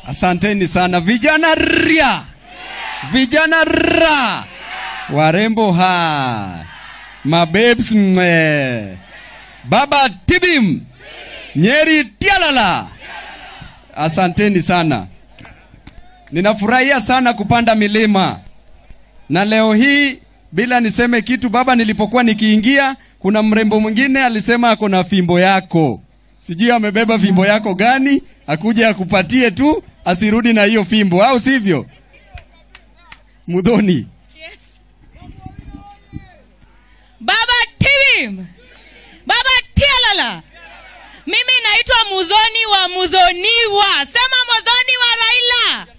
Asanteni sana vijana ria, vijana ra, warembo ha, mabebs mwe, baba tibim, Nyeri tialala. Asanteni sana, ninafurahia sana kupanda milima na leo hii bila niseme kitu baba, nilipokuwa nikiingia, kuna mrembo mwingine alisema ako na fimbo yako, sijui amebeba fimbo yako gani, akuja akupatie tu, asirudi na hiyo fimbo, au sivyo? Mudhoni, Baba Tibim, Baba Tialala. Mimi naitwa Mudhoni wa Mudhoniwa. Sema Mudhoni wa Raila.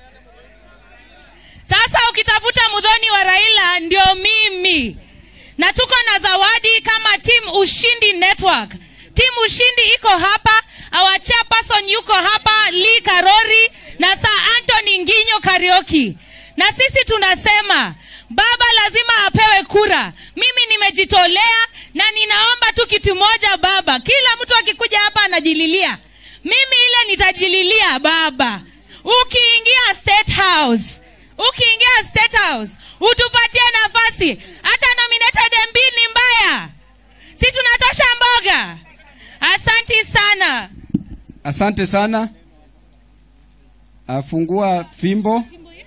Sasa ukitafuta Mudhoni wa Raila ndio mimi, na tuko na zawadi kama team Ushindi Network. Team Ushindi iko hapa, our chairperson yuko hapa, Lee Karori na Sir Anthony Nginyo Karioki, na sisi tunasema baba lazima apewe kura. Mimi nimejitolea na ninaomba tu kitu moja baba, kila mtu akikuja hapa anajililia, mimi ile nitajililia baba, ukiingia State House ukiingia State House utupatie nafasi, hata nominated MP ni mbaya, si tunatosha mboga. Asanti sana. asante sana. Afungua fimbo.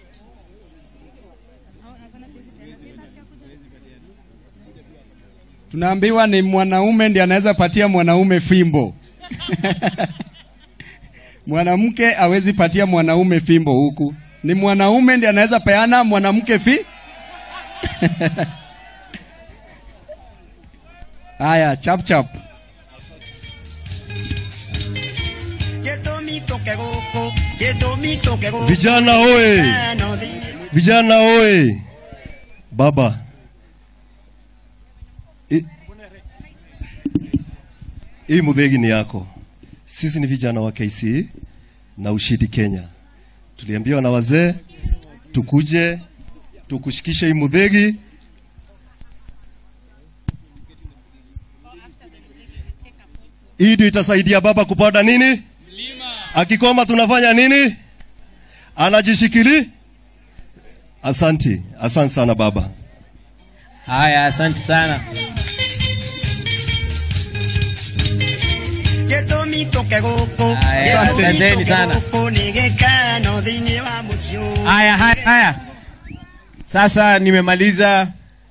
Tunaambiwa ni mwanaume ndiye anaweza patia mwanaume fimbo. Mwanamke hawezi patia mwanaume fimbo huku. Ni mwanaume ndiye anaweza peana mwanamke fi. Haya, chap chap. Vijana oye! Vijana oye! Baba, I- hii mudhegi ni yako. Sisi ni vijana wa KCE na Ushindi Kenya. Tuliambiwa na wazee tukuje tukushikishe hii mudhegi. Hii ndio itasaidia baba kupanda nini? Akikoma tunafanya nini? Anajishikili. Asanti, asante sana baba. Haya, asante sana. Haya, asanteni sana. Haya, haya, haya. Sasa nimemaliza.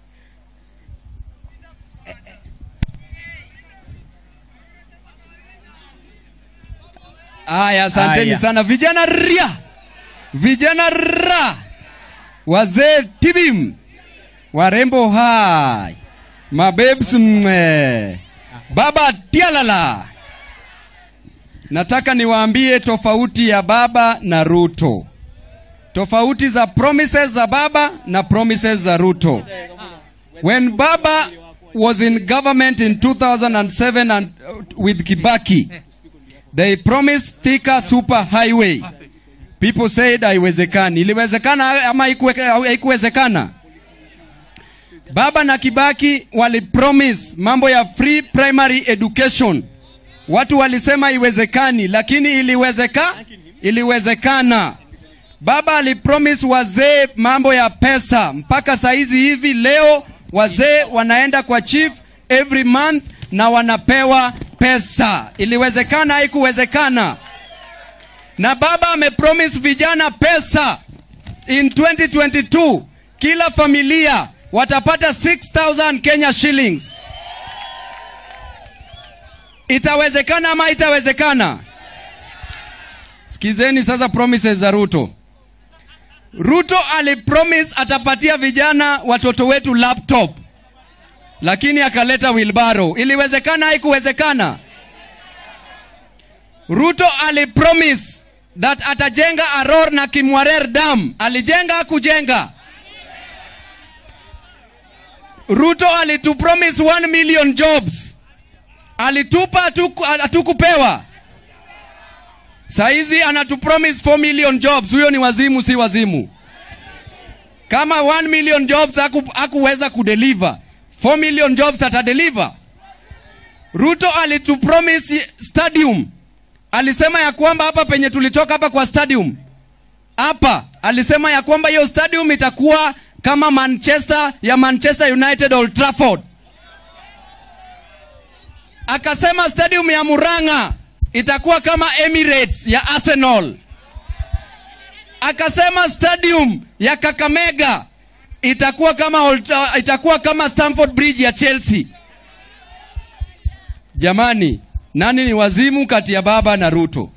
Haya, asanteni Haya. sana vijana ria, vijana ra, wazee tibim, warembo hai, mabebs mwe, baba tialala. Nataka niwaambie tofauti ya baba na Ruto, tofauti za promises za baba na promises za Ruto. When baba was in government in 2007 and uh, with Kibaki, They promised Thika super highway. People said haiwezekani. Iliwezekana ama haikuwe- haikuwezekana? Baba na Kibaki wali promise mambo ya free primary education. Watu walisema haiwezekani, lakini iliwezeka, iliwezekana. Baba alipromise wazee mambo ya pesa, mpaka saizi hivi leo wazee wanaenda kwa chief every month na wanapewa pesa. Iliwezekana, haikuwezekana? Na baba amepromise vijana pesa in 2022 kila familia watapata 6000 Kenya shillings. Itawezekana ama itawezekana? Sikizeni sasa promises za Ruto. Ruto alipromise atapatia vijana watoto wetu laptop, lakini akaleta wilbaro. Iliwezekana? Haikuwezekana? Ruto alipromise that atajenga Aror na Kimwarer dam. Alijenga? Kujenga? Ruto alitupromise 1 million jobs, alitupa hatuku- hatukupewa. Saizi anatupromise 4 million jobs. Huyo ni wazimu, si wazimu? Kama 1 million jobs haku- hakuweza kudeliver, 4 million jobs atadeliver. Ruto alitupromise stadium, alisema ya kwamba hapa penye tulitoka hapa kwa stadium hapa alisema ya kwamba hiyo stadium itakuwa kama Manchester ya Manchester United Old Trafford. Akasema stadium ya Murang'a itakuwa kama Emirates ya Arsenal. Akasema stadium ya Kakamega itakuwa kama Old- itakuwa kama Stamford Bridge ya Chelsea. Jamani, nani ni wazimu kati ya baba na Ruto?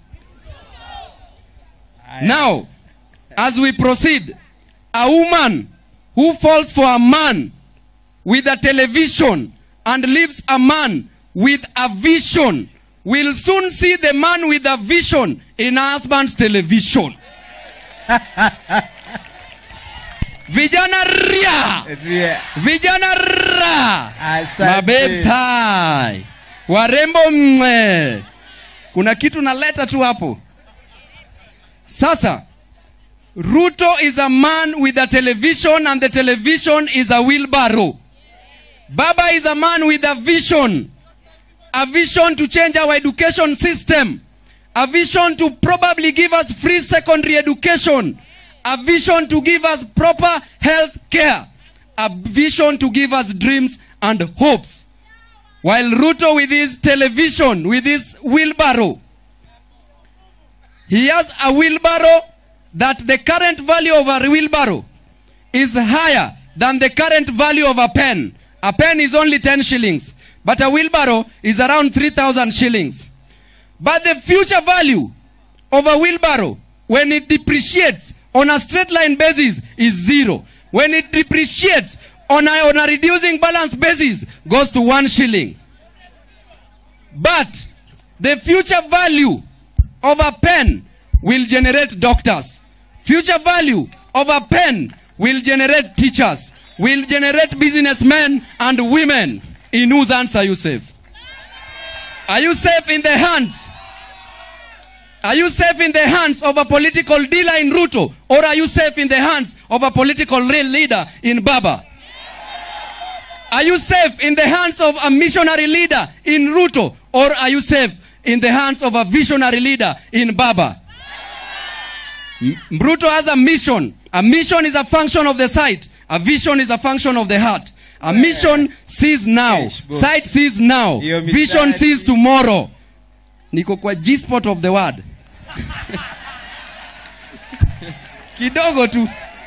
Now, as we proceed, a woman who falls for a man with a television and leaves a man with a vision will soon see the man with a vision in her husband's television. Vijana ria! Ria. Vijana ra! Asante. Mabebs hai. Warembo mwe. Kuna kitu naleta tu hapo. Sasa Ruto is a man with a television and the television is a wheelbarrow. Baba is a man with a vision. A vision to change our education system. A vision to probably give us free secondary education. A vision to give us proper health care. A vision to give us dreams and hopes. While Ruto with his television, with his wheelbarrow, he has a wheelbarrow that the current value of a wheelbarrow is higher than the current value of a pen. A pen is only 10 shillings, but a wheelbarrow is around 3,000 shillings. But the future value of a wheelbarrow, when it depreciates on a straight line basis, is zero. When it depreciates on a, on a reducing balance basis, goes to one shilling. But the future value of a pen will generate doctors. Future value of a pen will generate teachers, will generate businessmen and women. In whose hands are you safe? Are you safe in the hands? Are you safe in the hands of a political dealer in Ruto? Or are you safe in the hands of a political real leader in Baba? Are you safe in the hands of a missionary leader in Ruto? Or are you safe in the hands of a visionary leader in Baba? M- Ruto has a mission. A mission is a function of the sight. A vision is a function of the heart. A mission sees now. Yes, boss. Sight sees now. Hiyo Vision mistari. sees tomorrow. Niko kwa G-spot of the word. Kidogo tu.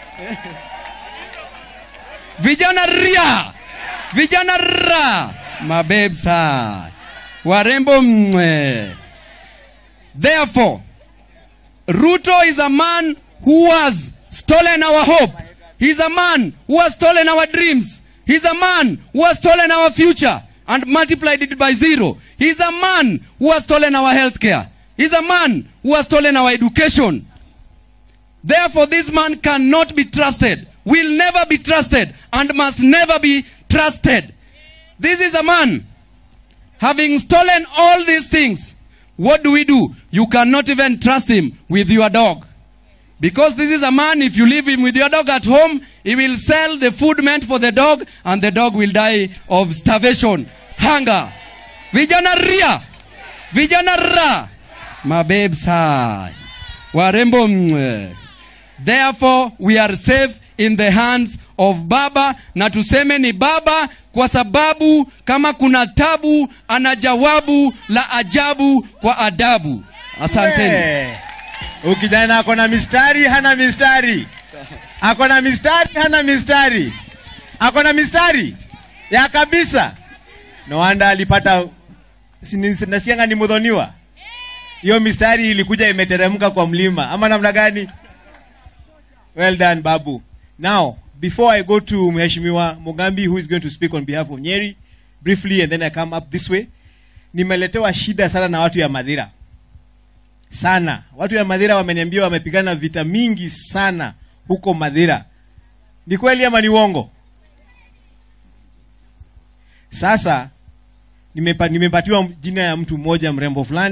Vijana ria. Vijana ra. Mabebs hai. Warembo mwe. Therefore, Ruto is a man who has stolen our hope. He's a man who has stolen our dreams. He's a man who has stolen our future and multiplied it by zero. He's a man who has stolen our health care. He's a man who has stolen our education. Therefore, this man cannot be trusted, will never be trusted, and must never be trusted. This is a man having stolen all these things. What do we do? You cannot even trust him with your dog. Because this is a man, if you leave him with your dog at home, he will sell the food meant for the dog, and the dog will die of starvation, hunger. Vijana ria, vijana ra, mabebs hai, warembo mwe. Therefore, we are safe in the hands of Baba, na tuseme ni Baba kwa sababu kama kuna tabu, ana jawabu la ajabu kwa adabu. Asanteni. Eh. Huyu kijana ako na mistari, hana mistari. Ako na mistari, hana mistari. Ako na mistari ya kabisa. No wonder alipata si- ni- nasikianga ni mudhoniwa. Hiyo mistari ilikuja imeteremka kwa mlima ama namna gani? Well done Babu. Now, before I go to Mheshimiwa Mugambi who is going to speak on behalf of Nyeri briefly and then I come up this way. Nimeletewa shida sana na watu ya Madhira sana. Watu ya Madhira wameniambia wamepigana vita mingi sana huko Madhira. Ni kweli ama ni uongo? Sasa nimepa, nimepatiwa jina ya mtu mmoja mrembo fulani